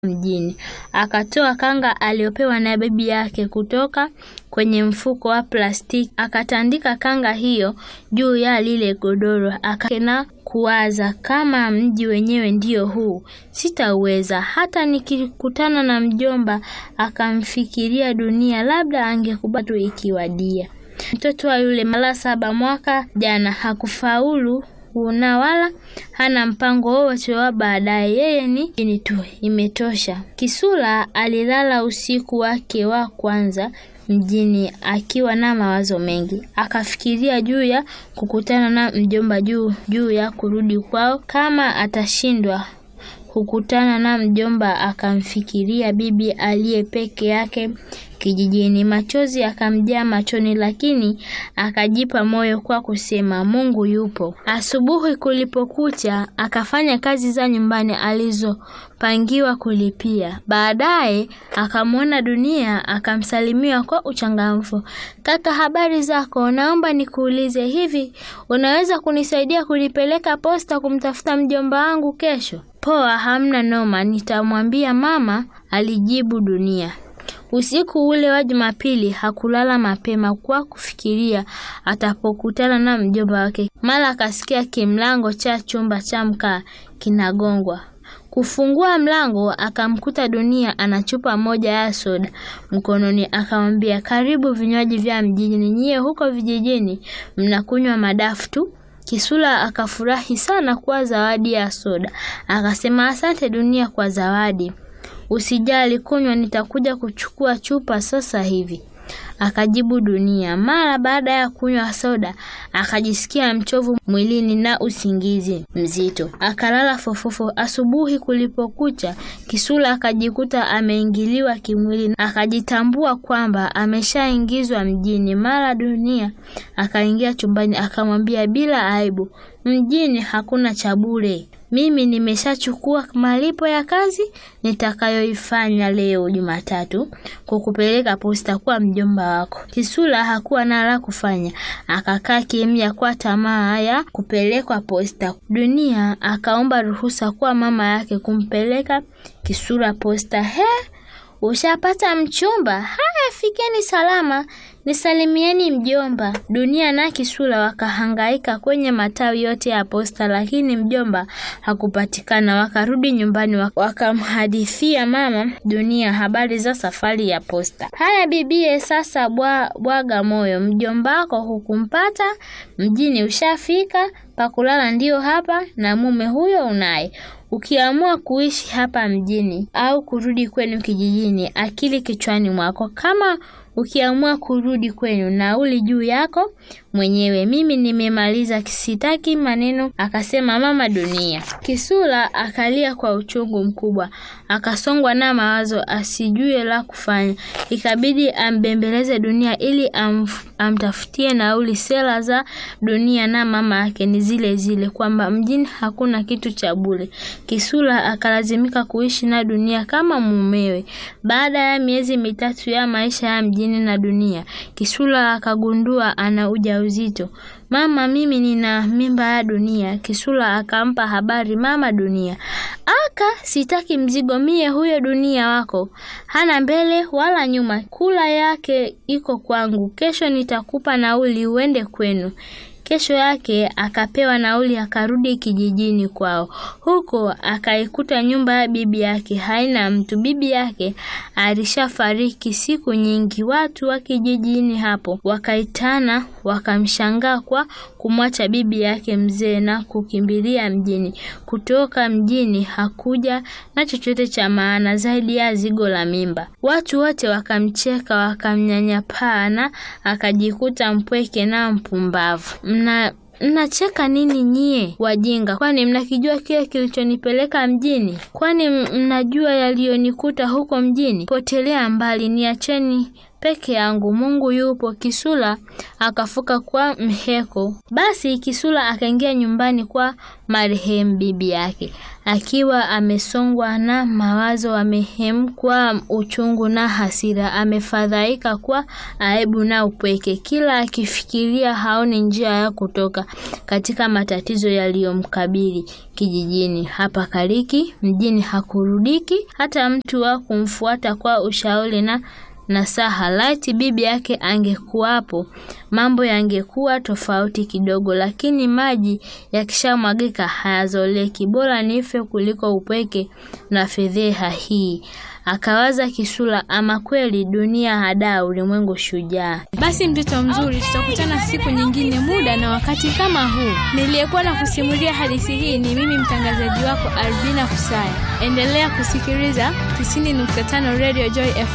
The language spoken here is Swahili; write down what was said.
mjini. Akatoa kanga aliyopewa na bibi yake kutoka kwenye mfuko wa plastiki, akatandika kanga hiyo juu ya lile godoro, akana kuwaza, kama mji wenyewe ndio huu, sitauweza. Hata nikikutana na mjomba akamfikiria Dunia, labda angekubali tu ikiwadia. Mtoto wa yule mara saba mwaka jana hakufaulu na wala hana mpango wowote wa baadaye. Yeye ni ini tu, imetosha. Kisula alilala usiku wake wa kwanza mjini akiwa na mawazo mengi. Akafikiria juu ya kukutana na mjomba, juu juu ya kurudi kwao. Kama atashindwa kukutana na mjomba, akamfikiria bibi aliye peke yake kijijini. Machozi akamjaa machoni, lakini akajipa moyo kwa kusema Mungu yupo. Asubuhi kulipokucha, akafanya kazi za nyumbani alizopangiwa kulipia. Baadaye akamwona Dunia, akamsalimia kwa uchangamfu. Kaka, habari zako? Naomba nikuulize, hivi unaweza kunisaidia kulipeleka posta kumtafuta mjomba wangu kesho? Poa, hamna noma, nitamwambia mama, alijibu Dunia. Usiku ule wa Jumapili hakulala mapema kwa kufikiria atapokutana na mjomba wake. Mara akasikia kimlango cha chumba cha mkaa kinagongwa. Kufungua mlango akamkuta Dunia ana chupa moja ya soda mkononi. Akamwambia, karibu vinywaji vya mjini, nyie huko vijijini mnakunywa madafu tu. Kisula akafurahi sana kwa zawadi ya soda, akasema asante Dunia kwa zawadi. Usijali, kunywa, nitakuja kuchukua chupa sasa hivi, akajibu Dunia. Mara baada ya kunywa soda akajisikia mchovu mwilini na usingizi mzito, akalala fofofo. Asubuhi kulipokucha, Kisula akajikuta ameingiliwa kimwili, akajitambua kwamba ameshaingizwa mjini. Mara Dunia akaingia chumbani, akamwambia bila aibu, mjini hakuna cha bure mimi nimeshachukua malipo ya kazi nitakayoifanya leo Jumatatu, kukupeleka posta kwa mjomba wako. Kisula hakuwa na la kufanya, akakaa kimya kwa tamaa ya kupelekwa posta. Dunia akaomba ruhusa kwa mama yake kumpeleka Kisula posta. He, ushapata mchumba? Haya, fikeni salama, nisalimieni mjomba. Dunia na Kisula wakahangaika kwenye matawi yote ya posta, lakini mjomba hakupatikana. Wakarudi nyumbani, wakamhadithia mama Dunia habari za safari ya posta. Haya bibie, sasa bwa, bwaga moyo, mjombako hukumpata mjini, ushafika pakulala ndio hapa, na mume huyo unaye Ukiamua kuishi hapa mjini au kurudi kwenu kijijini, akili kichwani mwako. Kama ukiamua kurudi kwenu, nauli juu yako mwenyewe. Mimi nimemaliza, sitaki maneno, akasema mama Dunia. Kisula akalia kwa uchungu mkubwa, akasongwa na mawazo, asijue la kufanya. Ikabidi ambembeleze Dunia ili amf, amtafutie nauli. Sera za Dunia na mama yake ni zile zile, kwamba mjini hakuna kitu cha bure. Kisula akalazimika kuishi na Dunia kama mumewe. Baada ya miezi mitatu ya maisha ya mjini na Dunia, Kisula akagundua ana ujauzito. Mama, mimi nina mimba ya Dunia. Kisula akampa habari mama Dunia. Aka, sitaki mzigo mie, huyo Dunia wako hana mbele wala nyuma, kula yake iko kwangu. Kesho nitakupa nauli uende kwenu. Kesho yake akapewa nauli akarudi kijijini kwao. Huko akaikuta nyumba ya bibi yake haina mtu. Bibi yake alishafariki siku nyingi. Watu wa kijijini hapo wakaitana, wakamshangaa kwa kumwacha bibi yake mzee na kukimbilia mjini. Kutoka mjini hakuja na chochote cha maana zaidi ya zigo la mimba. Watu wote wakamcheka, wakamnyanyapaa na akajikuta mpweke na mpumbavu. Mna mnacheka nini nyie wajinga? Kwani mnakijua kile kilichonipeleka mjini? Kwani mnajua yaliyonikuta huko mjini? Potelea mbali, niacheni peke yangu, Mungu yupo. Kisula akafuka kwa mheko. Basi Kisula akaingia nyumbani kwa marehemu bibi yake akiwa amesongwa na mawazo, amehemkwa uchungu na hasira, amefadhaika kwa aibu na upweke. Kila akifikiria haoni njia ya kutoka katika matatizo yaliyomkabili kijijini. Hapa kaliki mjini hakurudiki, hata mtu wa kumfuata kwa ushauri na nasaha. Laiti bibi yake angekuwapo, mambo yangekuwa tofauti kidogo, lakini maji yakishamwagika hayazoleki. Bora nife kuliko upweke na fedheha hii. Akawaza Kisula, ama kweli dunia hadaa, ulimwengu shujaa. Basi mtoto mzuri, tutakutana siku nyingine, muda na wakati kama huu. Niliyekuwa na kusimulia hadithi hii ni mimi mtangazaji wako Albina Kusaya. Endelea kusikiliza 90.5 Radio Joy FM.